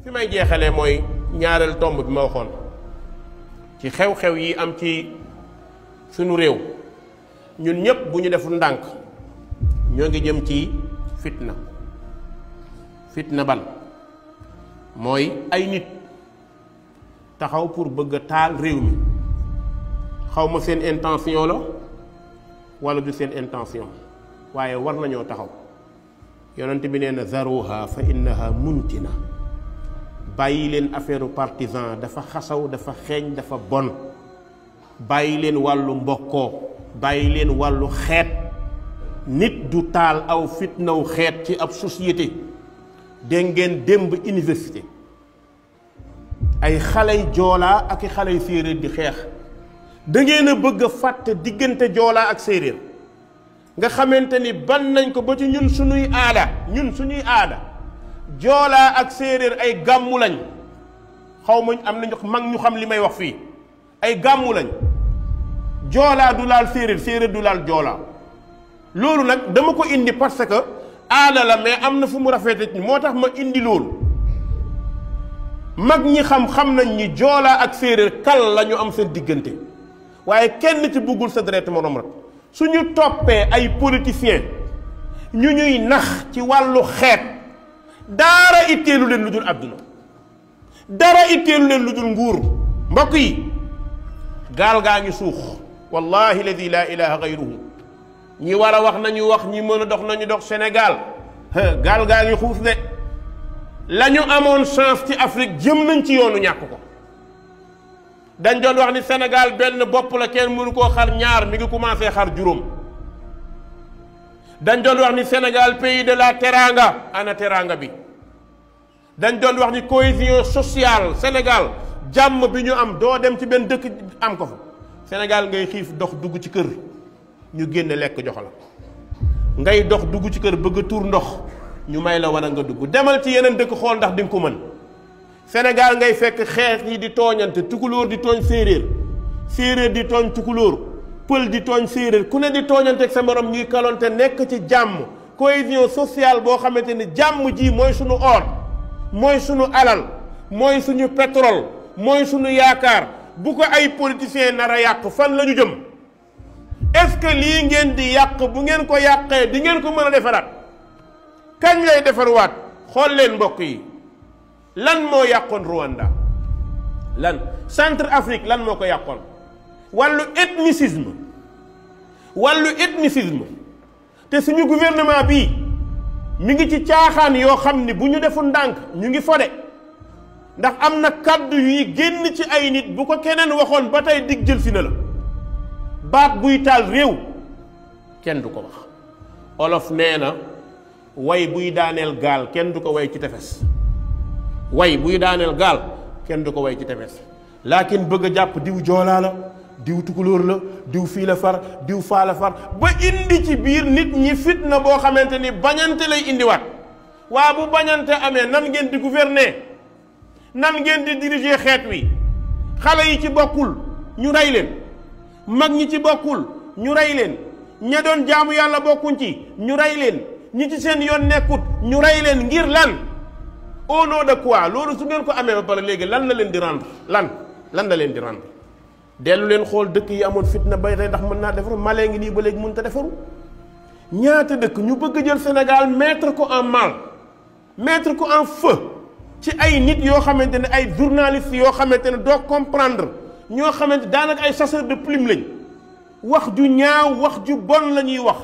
fi may jeexalee mooy ñaareel tomb bi ma waxoon ci xew-xew yi am ci sunu réew ñun ñépp bu ñu deful ndànk ñoo ngi jëm ci fitna fitna ban mooy ay nit taxaw pour bëgg a taal réew mi xaw ma seen intention la wala du seen intention waaye war nañoo taxaw yonent bi nee na zaruha fa innaha muntina bàyyi leen affaire partisan dafa xasaw dafa xeeñ dafa bon bàyyi leen wàllu mbokkoo bàyyi leen wàllu xeet nit du taal aw fitnaw xeet ci ab société dégg ngeen démb université ay xaley joolaa ak i xaley séeréer di xeex da ngeen a bëgg a fàtte diggante joolaa ak séeréer nga xamante ni ban nañ ko ba ci ñun suñuy aada ñun suñuy aada joolaa ak séeréer ay gàmmu lañ xaw ma am nañu mag ñu xam li may wax fii ay gàmmu lañ joolaa du laal séeréer séeréer du laal joolaa loolu nag dama ko indi parce que aada la mais am na fu mu rafete moo tax ma indi loolu mag ñi xam xam nañ ni joolaa ak séeréer kal la ñu am seen diggante waaye kenn ci buggul sa deret moroom rek suñu toppee ay politiciens ñu ñuy nax ci wàllu xeet dara itteelu leen lu dul àdduna dara itteelu leen lu dul nguur mbokk yi gaal gaa ngi suux wallahi ladi laa ilaha gayruhu ñi war a wax nañu wax ñi mën a dox nañu dox Sénégal gaal gaa ngi xuus de la ñu amoon chance ci Afrique jëm nañ ci yoonu ñàkk ko dañ doon wax ni Sénégal benn bopp la kenn mënu koo xar ñaar mi ngi commencé xar juróom dañ doon wax ni Sénégal pays de la teranga ana teranga bi dañ doon wax ni cohésion sociale Sénégal jàmm bi ñu am doo dem ci benn dëkk am ko fa Sénégal ngay xiif dox dugg ci kër ñu génne lekk jox la ngay dox dugg ci kër bëgg a tuur ndox ñu may la war a nga dugg demal ci yeneen dëkk xool ndax di nga ko mën Sénégal ngay fekk xeet yi di tooñante tukulóor di tooñ séeréer séeréer di tooñ tukulóor pël di tooñ séeréer ku ne di tooñante ak sa morom ñuy kalonte nekk ci jàmm cohésion sociale boo xamante ni jàmm ji mooy suñu or mooy suñu alal mooy suñu pétrole mooy suñu yaakaar bu ko ay politiciens nar a yàq fan la ñu jëm est-ce que lii ngeen di yàq bu ngeen ko yàqee di ngeen ko mën a defaraat kañ lay defarwaat xool leen mbokk yi lan moo yàqoon Rwanda lan centre Afrique lan moo ko yàqoon wàllu ethnicisme wàllu ethnicisme te suñu gouvernement bii mi ngi ci caaxaan yoo xam ni bu ñu defu ndànk ñu ngi fode ndax am na kàddu yuy génn ci ay nit bu ko keneen waxoon ba tey dig jël si na la baat buy taal réew kenn du ko wax olof nee na way buy daaneel gaal kenn du ko way ci tefes way buy daaneel gaal kenn du ko way ci tefes laakin bëgg a jàpp diw joolaa la diw tukulóor la diw fii la far diw faa la far ba indi ci biir nit ñi fitna boo xamante ni bañante lay indiwaat waa bu bañante amee nan ngeen di gouverner nan ngeen di diriger xeet wi xale yi ci bokkul ñu rey leen mag ñi ci bokkul ñu rey leen ña doon jaamu yàlla bokkuñ ci ñu rey leen ñi ci seen yoon nekkut ñu rey leen ngir lan au nom de quoi loolu su ngeen ko amee ba pare léegi lan la leen di rendre lan lan la leen di rendre dellu leen xool dëkk yi amoon fitna bay tey ndax mën naa defaru malee ngi nii ba léegi mënut a defaru ñaata dëkk ñu bëgg a jël Sénégal mettre ko en mal mettre ko en feu ci ay nit yoo xamante ne ay journalistes yoo xamante ne doo comprendre ñoo xamante daanaka ay chasseurs de plume lañ wax ju ñaaw wax ju bon la ñuy wax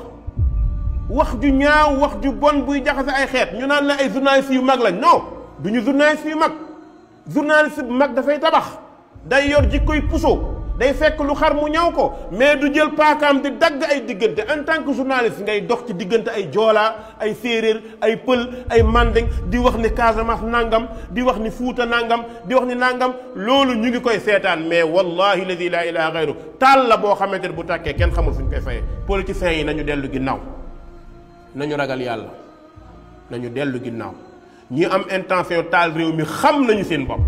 wax ju ñaaw wax ju bon buy jaxase ay xeet ñu naan la ay journalistes yu mag lañ non du ñu journalistes yu mag journaliste bu mag dafay tabax day yor jikkoy puso day fekk lu xar mu ñaw ko mais du jël paakaam di dagg ay diggante en tant que journaliste ngay dox ci diggante ay joolaa ay séeréer ay pël ay mandeng di wax ni Casamance nangam di wax ni Fuuta nangam di wax ni nangam loolu ñu ngi koy seetaan mais wallahi ladi laa ilaha gayru taal la boo xamante ne bu tàkkee kenn xamul fu ñu koy fayee politiciens yi nañu dellu ginnaaw nañu ragal yàlla nañu dellu ginnaaw ñi am intention taal réew mi xam nañu seen bopp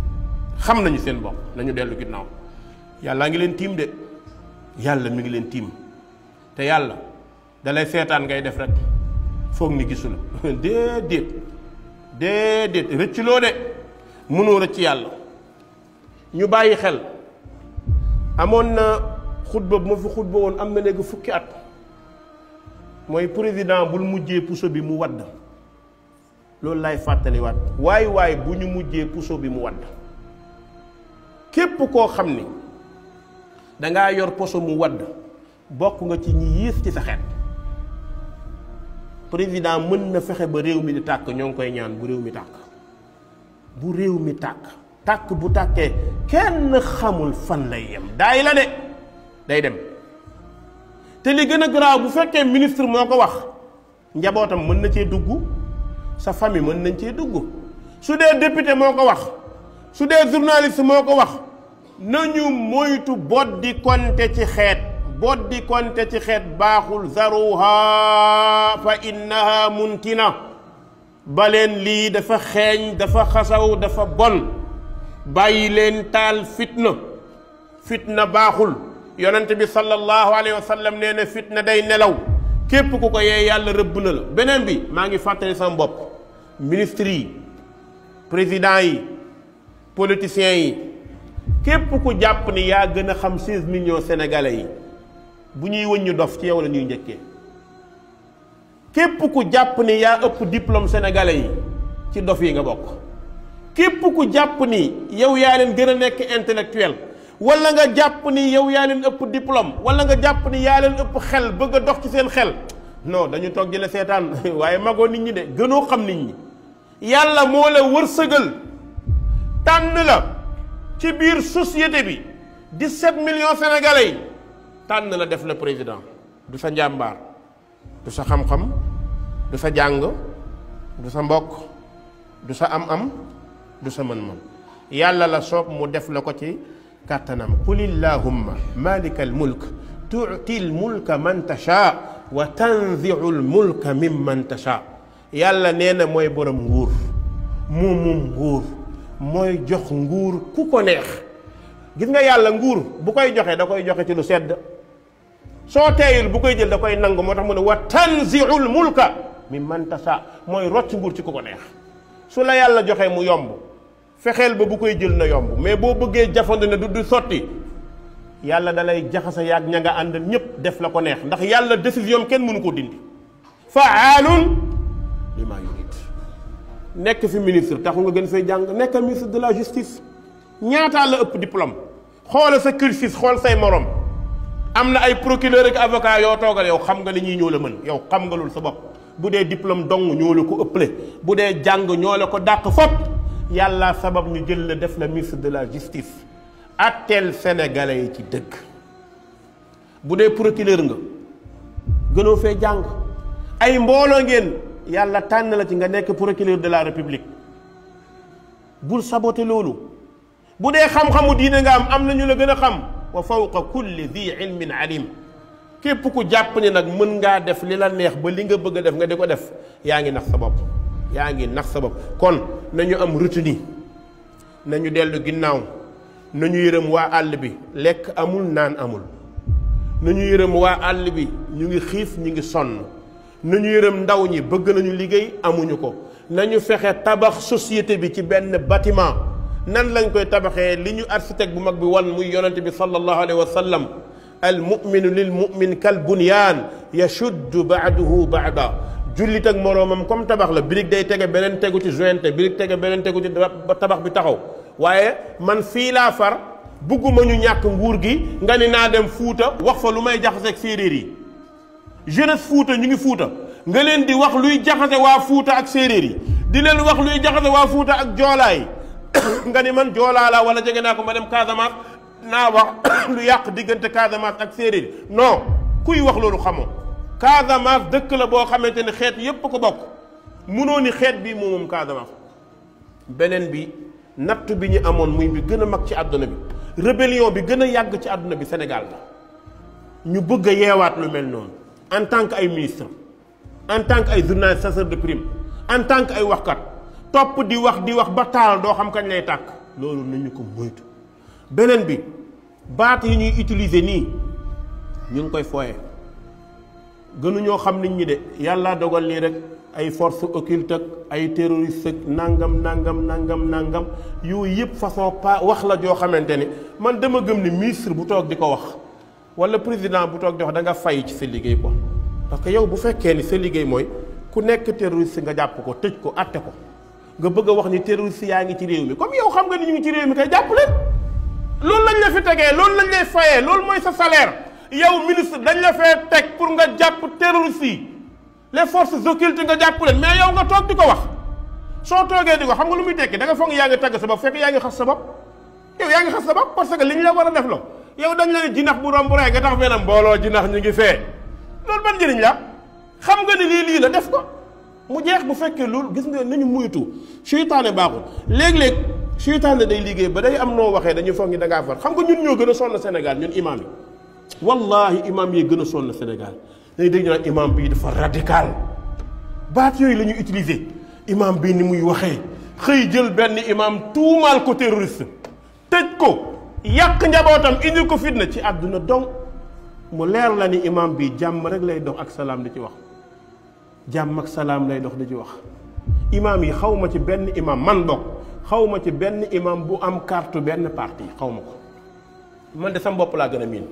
xam nañu seen bopp nañu dellu ginnaaw yàlla ngi leen tiim de yàlla mi ngi leen tiim te yàlla dalay seetaan ngay def rek foog ni gisu la déedéet déedéet rëcculoo de mënoo rëcc yàlla ñu bàyyi xel amoon na xutba bu ma fi xutba woon am na léegi fukki at mooy président bul mujjee puso bi mu wadd loolu lay fàttaliwaat waay waay bu ñu mujjee puso bi mu wadd képp koo xam ni dangaa yor poso mu wadd bokk nga ci ñi yées ci sa xeet président mën na fexe ba réew mi di tàkk ñoo ngi koy ñaan bu réew mi tàkk bu réew mi tàkk tàkk bu tàkkee kenn xamul fan lay yem daay la de day dem te li gën a garaaw bu fekkee ministre moo ko wax njabootam mën na cee dugg sa famille mën nañ cee dugg su dee député moo ko wax su dee journaliste moo ko wax nañu moytu boddi konte ci xeet boddi konte ci xeet baaxul zaruha fa innaha muntina baleen lii dafa xeeñ dafa xasaw dafa bon bàyyi leen taal fitna fitna baaxul yonent bi sallallahu alayhi wa sallam nee na fitna day nelaw képp ku ko yee yàlla rëbb na la beneen bi maa ngi fàttali sama bopp ministre yi président yi politiciens yi képp ku jàpp ni yaa gën a xam 16 millions sénégalais yi bu ñuy wëññu dof ci yow la ñuy njëkkee képp ku jàpp ni yaa ëpp diplôme sénégalais yi ci dof yi nga bokk képp ku jàpp ni yow yaa leen gën a nekk intellectuel wala nga jàpp ni yow yaa leen ëpp diplôme wala nga jàpp ni yaa leen ëpp xel bëgg a dox ci seen xel non dañu toog di la seetaan waaye magoo nit ñi de gënoo xam nit ñi yàlla moo la wërsëgal tànn la ci biir société bi 17 millions sénégalais yi tànn la def la président du sa njàmbaar du sa xam-xam du sa jàng du sa mbokk du sa am-am du sa mën-mën yàlla la soob mu def la ko ci kàttanam qul illahumma malika al mulk tuuti al mulka man tasha wa tanziu al mulka mimman tasha yàlla nee na mooy borom nguur moom moom nguur mooy jox nguur ku ko neex gis nga yàlla nguur bu koy joxe da koy joxe ci lu sedd soo teeyul bu koy jël da koy nangu moo tax mu ne wa tanziul mulka mimman tasha mooy rocc nguur ci ku ko neex su la yàlla joxee mu yomb fexeel ba bu koy jël na yomb mais boo bëggee jafandu ne du du sotti yàlla da lay jaxasa yaag ña nga àndal ñépp def la ko neex ndax yàlla décision kenn mënu ko dindi faalun lima yurid nekk fi ministre taxul nga gën fay jàng nekk ministre de la justice ñaataa la ëpp diplôme xoola sa cursus xool say morom am na ay procureur ak avocat yoo toogal yow xam nga li ñuy ñoo la mën yow xam nga loolu sa bopp bu dee diplôme dong ñoo la ko ëpple bu dee jàng ñoo la ko dàq fopp yàlla sabab ñu jël la def la ministre de la justice atteel sénégalais yi ci dëgg bu dee procureur nga gënoo fee jàng ay mbooloo ngeen yàlla tànn la ci nga nekk procureur de la république bul saboté loolu bu dee xam-xamu diine nga am am na ñu la gën a xam wa fawqa kulli di ilmin alim képp ku jàpp ni nag mën ngaa def li la neex ba li nga bëgg a def nga di ko def yaa ngi nax sa bopp yaa ngi nax sa bopp kon nañu am retenu nañu dellu ginnaaw nañu yërëm waa àll bi lekk amul naan amul nañu yërëm waa àll bi ñu ngi xiif ñu ngi sonn nañu yërëm ndaw ñi bëgg nañu liggéey amuñu ko nañu fexe tabax société bi ci benn bâtiment nan lañ koy tabaxee li ñu architecte bu mag bi wan muy yonente bi sallallahu alayhi wa sallam al muminu lil mumin kal bunyaan yashuddu baaduhu baada jullit ak moroomam comme tabax la birig day tege beneen tegu ci jointe birig tege beneen tegu ci ba tabax bi taxaw waaye man fii laa far bugguma ñu ñàkk nguur gi nga ni naa dem fuuta wax fa lu may jaxaseeg séeréer yi jeunesse fuuta ñu ngi fuuta nga leen di wax luy jaxase waa fuuta ak séeréer yi di leen wax luy jaxase waa fuuta ak joolaa yi nga ni man joolaa la wala jege naa ko ma dem Casamance naa wax lu yàq diggante Casamance ak séeréer yi non kuy wax loolu xamoo Casamance dëkk la boo xamante ne xeet yépp ko bokk munoo ni xeet bii moom moom Casamance beneen bi natt bi ñu amoon muy bi gën a mag ci àdduna bi rébellion bi gën a yàgg ci àdduna bi Sénégal la ñu bëgg a yeewaat lu mel noonu en tant que ay ministre en tant que ay journaliste chasseur de prime en tant que ay waxkat topp di wax di wax ba taal doo xam kañ lay tàkk loolu nañu ko moytu beneen bi baat yi ñuy utiliser nii ñu ngi koy fooye gënuñoo xam nit ñi de yàlla dogal nii rek ay force occulte ak ay terroriste ak nangam nangam nangam nangam yooyu yëpp façon pa wax la joo xamante ni man dama gëm ni ministre bu toog di ko wax wala président bu toog di wax da nga fay ci sa liggéey ko parce que yow bu fekkee ni sa liggéey mooy ku nekk terroriste nga jàpp ko tëj ko atte ko nga bëgg a wax ni terroriste yaa ngi ci réew mi comme yow xam nga ni ñu ngi ci réew mi kay jàpp leen loolu lañ la fi tegee loolu lañ lay fayee loolu mooy sa salaire yow ministre dañ la fee teg pour nga jàpp terroriste yi les forces occultes nga jàpp leen mais yow nga toog di ko wax soo toogee di ko xam nga lu muy tekki da nga foog yaa ngi tagg sa bopp fekk yaa ngi xas sa bopp yow yaa ngi xas sa bopp parce que li ñu la war a def la yow dañ la ne jinax bu romb rek nga tax benn mbooloo jinax ñu ngi fee loolu ban njëriñ la xam nga ni lii lii la def ko mu jeex bu fekkee loolu gis nga nañu muytu seytaane baaxul léeg-léeg seytaane day liggéey ba day am noo waxee dañuy foog ni da ngaa far xam nga ñun ñoo gën a sonn Sénégal ñun imam yi wallahi imam yi gën a sonn Sénégal dañuy dégg ñu naan imam bii dafa radical baat yooyu la ñuy utiliser imam bii ni muy waxee xëy jël benn imam tuumaal ko terroriste tëj ko yàq njabootam indil ko fitna ci àdduna donc mu leer la ni imam bi jàmm rek lay dox ak salaam di ci wax jàmm ak salaam lay dox di ci wax imam yi xaw ma ci benn imam man bokk xaw ma ci benn imam bu am carte benn parti xaw ma ko man de sama bopp laa gën a miin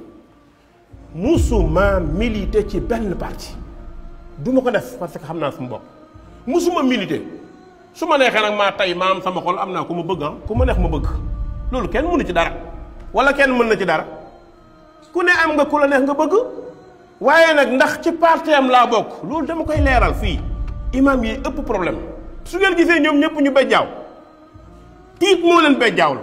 musuma milité ci benn parti du ma ko def parce que xam naa sama bopp musuma milité su ma neexee nag maa tey maa am sama xol am naa ku ma bëgg ah ku ma neex ma bëgg loolu kenn mënu ci dara wala kenn mën na ci dara ku ne am nga ku la neex nga bëgg waaye nag ndax ci parti am laa bokk loolu dama koy leeral fii imam yi ëpp problème su ngeen gisee ñoom ñëpp ñu bejjaaw tiit moo leen bejjaawlu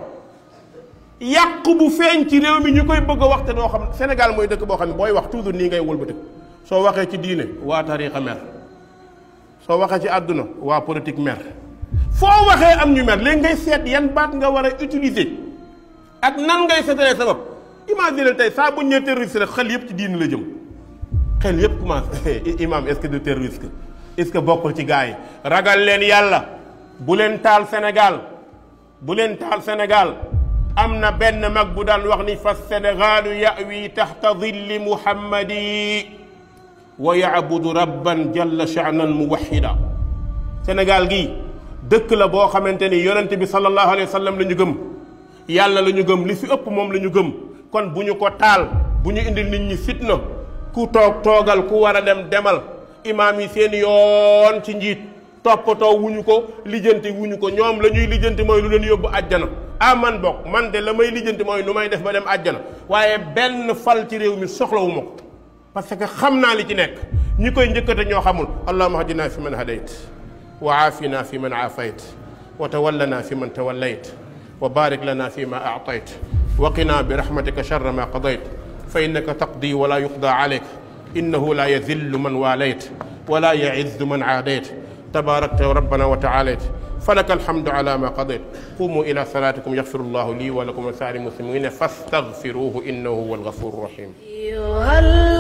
yàqu bu feeñ ci réew mi ñu koy bëgg a wax te doo xam Sénégal mooy dëkk boo xam ne booy wax toujours nii ngay wëlbati soo waxee ci diine waa tariixa mer soo waxee ci àdduna waa politique mer foo waxee am ñu mer léegi ngay seet yan baat nga war a utiliser ak nan ngay seetalee sa bopp imagine tey saa bu ñu nee terroriste rek xel yëpp ci diine la jëm xel yëpp commencé imam est-ce que de terroriste est-ce que bokkul ci gars yi ragal leen yàlla bu leen taal Sénégal bu leen taal Sénégal am na benn mag bu daan wax ni fa sénégalu yawi taxta dilli muhammadi wa yaabudu rabban jalla sha'nan muwahida Sénégal gii dëkk la boo xamante ni yonent bi sallallahu alayhi wa sallam la ñu gëm yàlla la ñu gëm li fi ëpp moom la ñu gëm kon bu ñu ko taal bu ñu indil nit ñi fitna ku toog toogal ku war a dem demal imaam yi seen yoon ci njiit toppatoo wuñu ko lijjanti wuñu ko ñoom la ñuy lijjanti mooy lu leen yóbbu àjjana ah man bokk man de la may lijjanti mooy nu may def ba dem àjjana waaye benn fal ci réew mi soxlawu ma ko parce que xam naa li ci nekk ñi koy njëkkate ñoo xamul allahuma hadina fi man hadayt wa aafina fi man aafayt wa tawallana fi man tawallayt wa barik lana fi ma aatayt wa qina bi rahmatika sharra ma qadayt fa innaka taqdi wala yuqda alayk innahu la yadillu man waalayt wala yaizzu man aadayt tabarakta rabbana wa taalayt فلك الحمد على ما قضيت قوموا إلى صلاتكم يغفر الله لي ولكم ولسائر المسلمين فاستغفروه إنه هو الغفور الرحيم أيها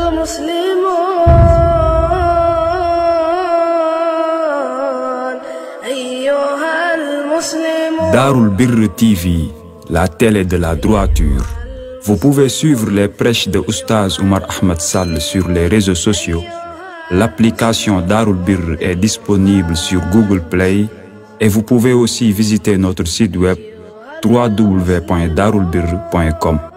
المسلمون Darul Birr TV, la télé de la droiture. Vous pouvez suivre les prêches de Oustaz Oumar Ahmed Sall sur les réseaux sociaux. L'application Darul Birr est disponible sur Google Play et vous pouvez aussi visiter notre site web www.darulbirr.com.